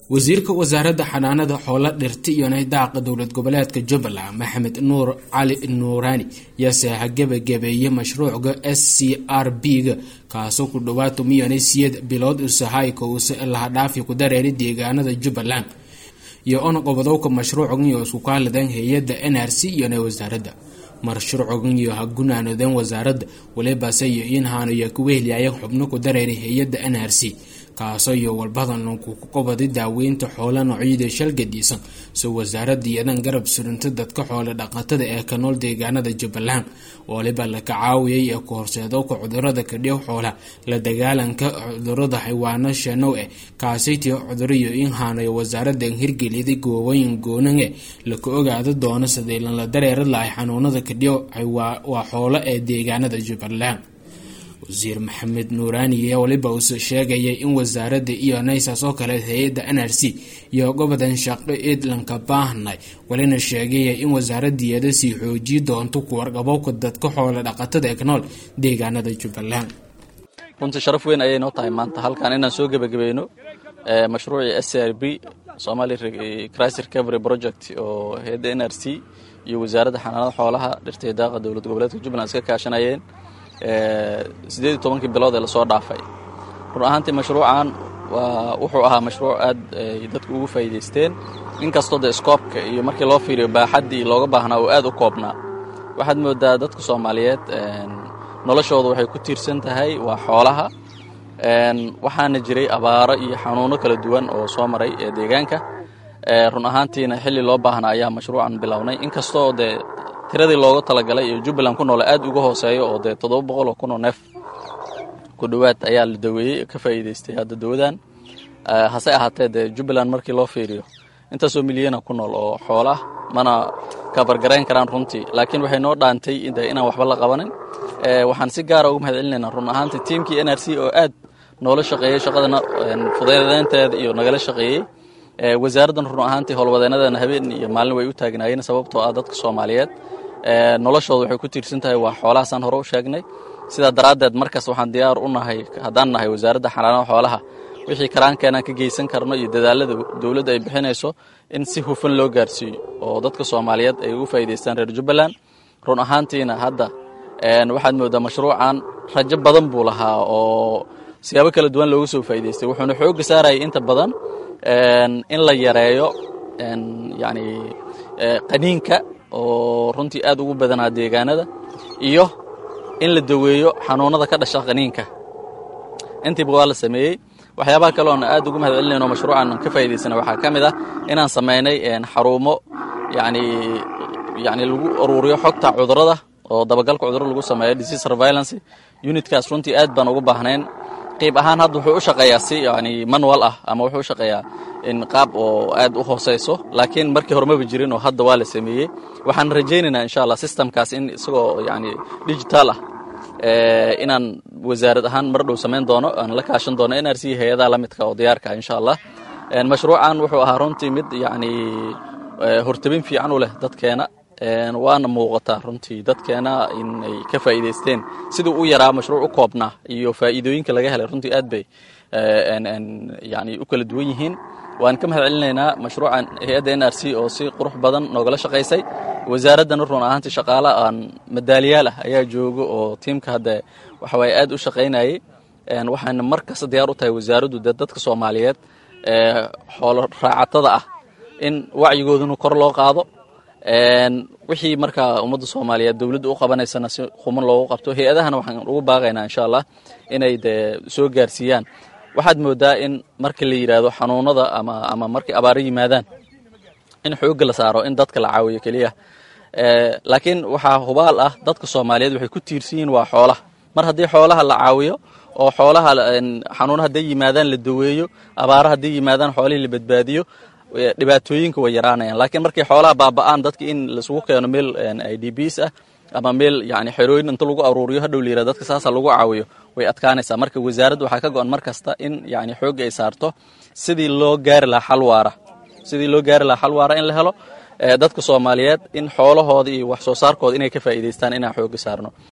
wasiirka wasaaradda xanaanada xoolo dhirta iyo naydaaqa dowlad goboleedka jubbaland maxamed nuur cali nuuraani yaa gebagabeeyey mashruucga s c r b-ga kaasoo ku dhowaad tumiyanay siyad bilood usahayka uuse lahadhaafi ku dareeray deegaanada jubbaland iyo on qobodowka mashruucgan iyo isku kaalidan hay-adda n r c iyona wasaaradda mashruucgan iyo ha gunaanodeen wasaaradda walibase iyo inhaanu iyo kuwehliyayan xubno ku dareeray hay-adda n r c kaasoo iyo walbadan ku qobaday daaweynta xoola noocyada shalgadiisan soo wasaaradda iyadan garab surinta dadka xoolo dhaqatada ee ka nool deegaanada jubbaland waliba la kacaawiyay ee ku horseedowka cudurada kadhiw xoola la dagaalanka cudurada xawaano shanow eh kaasaytii cuduro iyo inhaanayo wasaaradan hirgeliyaday goobooyin goonan e laka ogaada doono sidii lala dareeri lahay xanuunada kadhiw waa xoolo ee deegaanada jubbaland wasiir maxamed nuuraani waliba uuse sheegayay in wasaaradda iyo naysas oo kale hay-adda n r c iyo gobodan shaqo eedlanka baahnay walina sheegaya in wasaaradeeda sii xoojiyi doonto kuwarqabowka dadka xoolo dhaqatada ee ka nool deegaanada jubbaland runtii sharaf weyn ayay noo tahay maanta halkan inaan soo gebagabayno mashruucii s r b somali crisis recovery project oo hay-adda n r c iyo wasaaradda xanaanada xoolaha dhirtay daaqa dowlad goboleedka jubbaland iska kaashanayeen sideed iyo tobankii bilood ee lasoo dhaafay run ahaantii mashruucan waa wuxuu ahaa mashruuc aad ay dadku ugu faa'iidaysteen inkastoo dee skoobka iyo markii loo fiiriyo baaxaddii looga baahnaa oo aad u koobnaa waxaad moodaa dadka soomaaliyeed noloshooda waxay ku tiirsan tahay waa xoolaha waxaana jiray abaaro iyo xanuuno kala duwan oo soo maray ee deegaanka run ahaantiina xilli loo baahnaa ayaa mashruucan bilownay inkastoo dee tiradii looga talagalay iyo jubbaland ku noole aad uga hooseeyo oo dee toddoba boqol oo kun oo neef ku dhowaad ayaa la daweeyey ka faa'iidaystay hadda dawadan hase ahaatee dee jubbaland markii loo fiiriyo intaasoo milyana ku nool oo xoolah mana kabargarayn karaan runtii laakiin waxay noo dhaantay de inaan waxba la qabanin waxaan si gaara uga mahad celinaynaa run ahaantii tiimkii n r c oo aad noola shaqeeyey shaqadana fudeedeynteeda iyo nagala shaqeeyey wasaaraddan run ahaantii howlwadeenadana habeen iyo maalin way u taagnaayeen sababtoo ah dadka soomaaliyeed noloshooda waxay ku tiirsan tahay waa xoolahaasaan hore u sheegnay sidaa daraaddeed markaas waxaan diyaar u nahay haddaan nahay wasaaradda xanaanada xoolaha wixii karaankeenaan ka geysan karno iyo dadaalada dowladda ay bixinayso in si hufan loo gaarsiiyo oo dadka soomaaliyeed ay ugu faa'iidaystaan reer jubbaland run ahaantiina hadda waxaad moodaa mashruucan rajo badan buu lahaa oo siyaabo kala duwan looga soo faa'idaystay wuxuuna xoogga saarayay inta badan in la yareeyo yani qaniinka oo runtii aad ugu badanaa deegaanada iyo in la daweeyo xanuunada ka dhasha qaniinka intiiba waa la sameeyey waxyaabaha kale oon aad ugu mahad celinayno mashruucan ka faa'idaysana waxaa ka mid ah inaan samaynay xarumo yani yani lagu aruuriyo xogta cudurada oo dabagalka cudurada lagu sameeyo disease surveillance unitkaas runtii aad baan ugu baahnayn qayb ahaan hadda wuxuu u shaqeeyaa si yani manual ah ama wuxuu u shaqeeyaa in qaab oo aad u hooseyso laakiin markii hore maba jirin oo hadda waa la sameeyey waxaan rajaynaynaa insha allah systemkaas in isagoo yani digital ah inaan wasaarad ahaan mar dhow samayn doono aan la kaashan doono n r c hay-adaha la midka oo diyaarka insha allah mashruucan wuxuu ahaa runtii mid yani hortabin fiican u leh dadkeena waana muuqataa runtii dadkeena inay ka faa'iidaysteen siduu u yaraa mashruuc u koobnaa iyo faa'iidooyinka laga helay runtii aad bay yani u kala duwan yihiin waan ka mahad celinaynaa mashruucan hay-adda n r c oo si qurux badan noogala shaqaysay wasaaraddana run ahaantii shaqaala aan madaaliyaal ah ayaa jooga oo tiimka hadda waxawaaye aad u shaqaynayay waxaana mar kasta diyaar u tahay wasaaraddu dee dadka soomaaliyeed xoolo raacatada ah in wacyigooduna kor loo qaado wixii markaa ummadda soomaaliyeed dowladda u qabanaysana si quman loogu qabto hay-adahana waxaan ugu baaqaynaa insha allah inay dee soo gaarsiiyaan waxaad moodaa in marka la yidhaahdo xanuunada ama ama markay abaaro yimaadaan in xoogga la saaro in dadka la caawiyo keliya laakiin waxaa hubaal ah dadka soomaaliyeed waxay ku tiirsan yihiin waa xoolaha mar haddii xoolaha la caawiyo oo xoolaha xanuuna hadday yimaadaan la daweeyo abaaro hadday yimaadaan xoolihii la badbaadiyo dhibaatooyinka way yaraanayaan laakiin markay xoolaha baaba'aan dadka in laisugu keeno meel i d bs ah ama meel yani xerooyin inta lagu aruuriyo hadhow la yirahdo dadka saasa lagu caawiyo way adkaanaysaa marka wasaaradda waxaa ka go-an mar kasta in yani xoogga ay saarto sidii loo gaari lahaa xal waara sidii loo gaari lahaa xal waara in la helo dadka soomaaliyeed in xoolahooda iyo wax soo saarkooda inay ka faa'iidaystaan inaan xoogga saarno